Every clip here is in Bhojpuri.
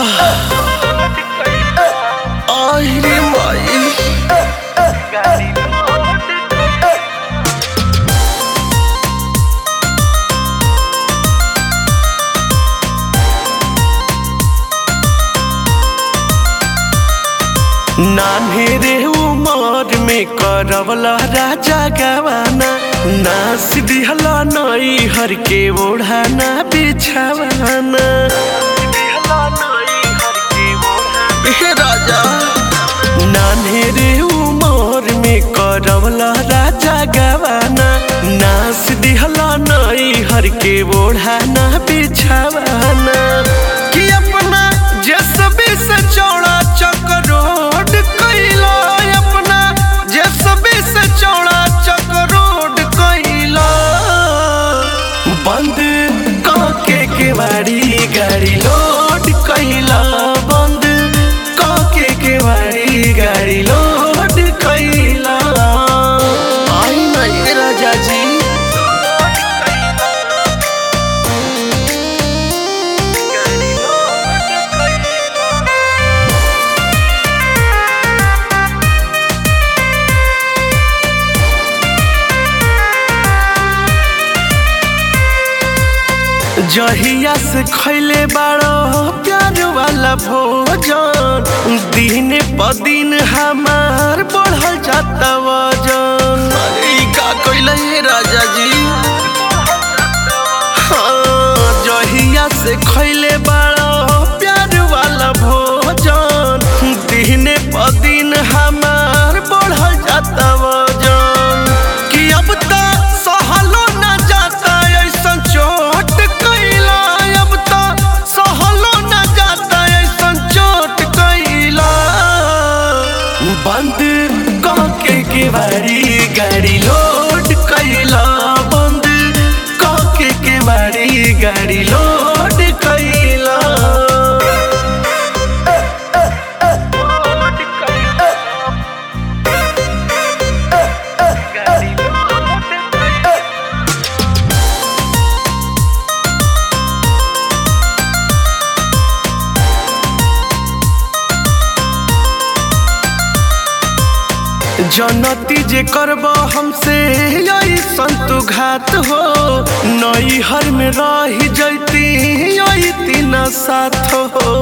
आई रे माई नान्हे रे उमर में करवला राजा गवाना नास दिहला नई हर के ओढ़ाना बिछावाना हे राजा नान्हे रे उमर में करवला राजा गवाना नास दिहला नई हर के ओढ़ाना बिछावाना कि अपना जसबे से चौड़ा चक्रोड कैला अपना जसबे से चौड़ा चक्रोड कैला बंद काके के बाड़ी गाड़ी लोड कैला बंद काके के बाड़ी गाड़ी लोड कैला आई नहीं राजा जी जहिया से खैले बाड़ो प्यार वाला भोजन दिन प दिन हमार बढ़ल जाता वजन अरे ई का कइले हे राजा जी हाँ जहिया से खैले बाड़ो प्यार वाला भोजन दिन प दिन हमार बढ़ल जाता वजन कि अब त सहलो न जाता ऐसन चोट कैला अब त सहलो न जाता ऐसन चोट कैला बंद काके के बारी गाड़ी लोड कैला बंद काके के बारी गाड़ी लोड कैला जनती जे करब हमसे यही संतु घात हो नई हर में रही जैती यही तीन साथ हो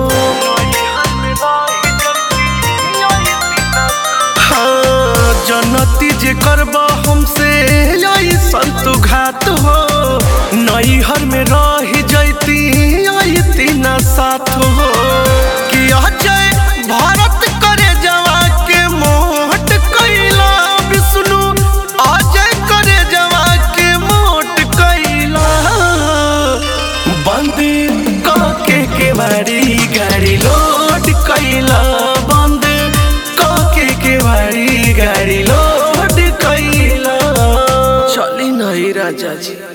हाँ जनती जे करब हमसे यही संतु घात हो नई हर में रही जैती यही तीन साथ हो कि अजय भारत करे जवा के मोट कैला विष्णु अजय करे जवा के मोट कैला बंद काके के बारी गाड़ी लोड कैला बंद काके के बारी गाड़ी लोड कैला चली नहीं राजा जी